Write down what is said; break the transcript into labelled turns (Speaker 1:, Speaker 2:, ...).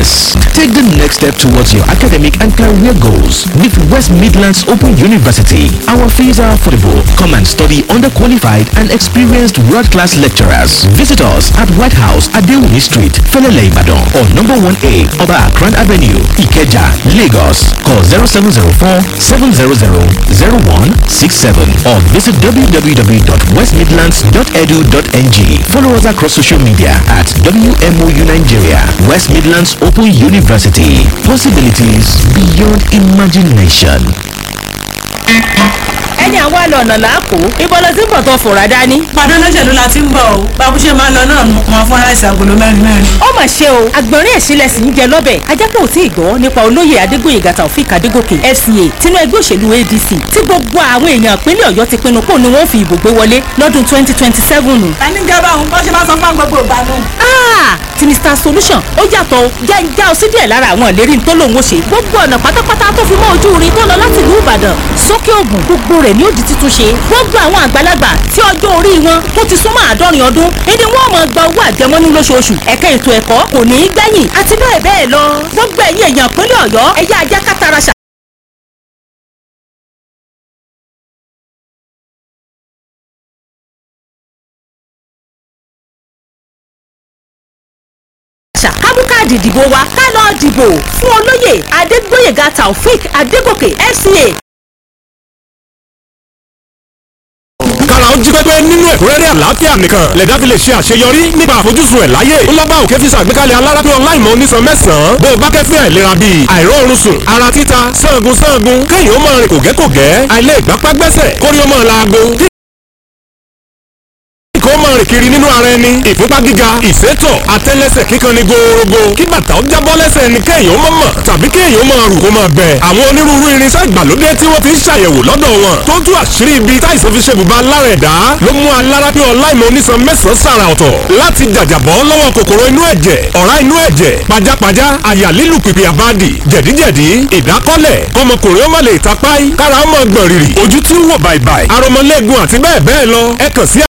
Speaker 1: Yes, take the next step towards your academic and career goals with West Midlands Open University. Our fees are affordable. Come and study under qualified and experienced world-class lecturers. Visit us at White House at Dewey Street, Felele Ibadan, or number 1A, Oba Akran Avenue, Ikeja, Lagos. Call 0704 700 0167 or visit www.westmidlands.edu.ng. Follow us across social media at WMOU Nigeria, West Midlands Open University. Possibilities beyond imagination.
Speaker 2: ẹni àwa lọ ọ̀nà làákò ibo ló ti ń bọ̀ tó fòrà dání.
Speaker 3: padà lọ́jọ́ la ti ń bọ̀ o báwo ṣe máa ń lọ náà mọ fún aláìsàn agolo mẹ́rin mẹ́rin.
Speaker 2: ó mà ṣe o àgbọ̀nrín ẹ̀sìnlẹ̀ sì ń jẹ lọ́bẹ̀ ajápọ̀ ò tí ì gbọ́ nípa olóyè adégbòyègà taofik adégòkè fca tinú ẹgbẹ́ òṣèlú adc tí gbogbo àwọn èèyàn ìpínlẹ̀ ọ̀yọ́ ti pinnu kó ni wọ́n fi ìbò gbé wọlé lọ́dún twenty twenty seven.
Speaker 3: ta ní gẹ́gẹ́ báwọn bá ṣe máa sọ fún gbogbo ìgbà náà.
Speaker 2: Ah, ti Mr Solution ó yàtọ̀ jẹ́njá ọ sí díẹ̀ lára àwọn ìlérí tó lòun ó ṣe gbogbo ọ̀nà pátápátá tó fi mọ́ ojú irin tó lọ láti ìlú Ìbàdàn sókè Ògùn gbogbo rẹ̀ ní ó di títún ṣe gbogbo àwọn àgbàlagbà tí ọjọ́ orí wọn tó ti súnmọ́ àádọ́rin ọdún èdè wọn máa gba owó àjẹmọ́nú lóṣooṣù ẹ̀ka ètò ẹ̀kọ́ kò ní í gbẹ̀yìn àti bẹ́ẹ̀ bẹ́ẹ̀ lọ gbogbo ẹ̀yin èèyàn ìpínlẹ̀ Ọ̀yọ́ ẹ̀yà ajá kátara ṣà àṣà kábúkáàdì ìdìbò wa ká lọ dìbò fún olóyè adégbóyèga taofik adégòkè fca
Speaker 4: kára ó jí pépé nínú ẹ̀kúnrẹ́rẹ́ àlàáfíà nìkan lẹ̀dá fi lè ṣe àṣeyọrí nípa àfojúsùn ẹ̀ láyé ńlọ́gbà òkè fi ṣàgbékalẹ̀ alárápé ọláìmọ̀ onísan mẹ́sàn-án bó o bá kẹ́fẹ́ àìlera bíi àìróorun sùn ara títa sangun sangun kéèyàn ó máa rìn kògẹ́kògẹ́ àìlè ìgbápá gbẹ́sẹ̀ kórí ó máa laago kó máa rìn kiri nínú ara ẹni ìfúnpá gíga ìsétọ̀ àtẹ́lẹsẹ̀ kíkan ní gòòrògò kí bàtà ó jábọ́ lẹ́sẹ̀ ẹni kéèyàn ó máa mọ̀ tàbí kéèyàn ó máa rù kó máa bẹ̀. àwọn onírúurú irinṣẹ́ ìgbàlódé tí wọ́n ti ń ṣàyẹ̀wò lọ́dọ̀ wọn tó ń tú àṣírí ibi táìsàn fi ṣe bùbá lára ẹ̀dá ló mú alárápé ọláìmọ̀ onísan mẹ́sàn-án sàrà ọ̀tọ̀ láti jàjàbọ́ lọ́wọ́ kòkòrò inú ẹ̀jẹ̀ ọ̀rá inú ẹ̀jẹ̀ pajápajá àyà lílù pìpì àbádì jẹ̀díjẹ̀dí ìdákọ́lẹ̀ kọmọkùnrin ó má lè tapáì kára ó máa gbọ̀n rìrì ojú tí ń wò bàìbàì aromọlẹ́gun àti bẹ́ẹ̀ bẹ́ẹ̀ lọ ẹ kàn sí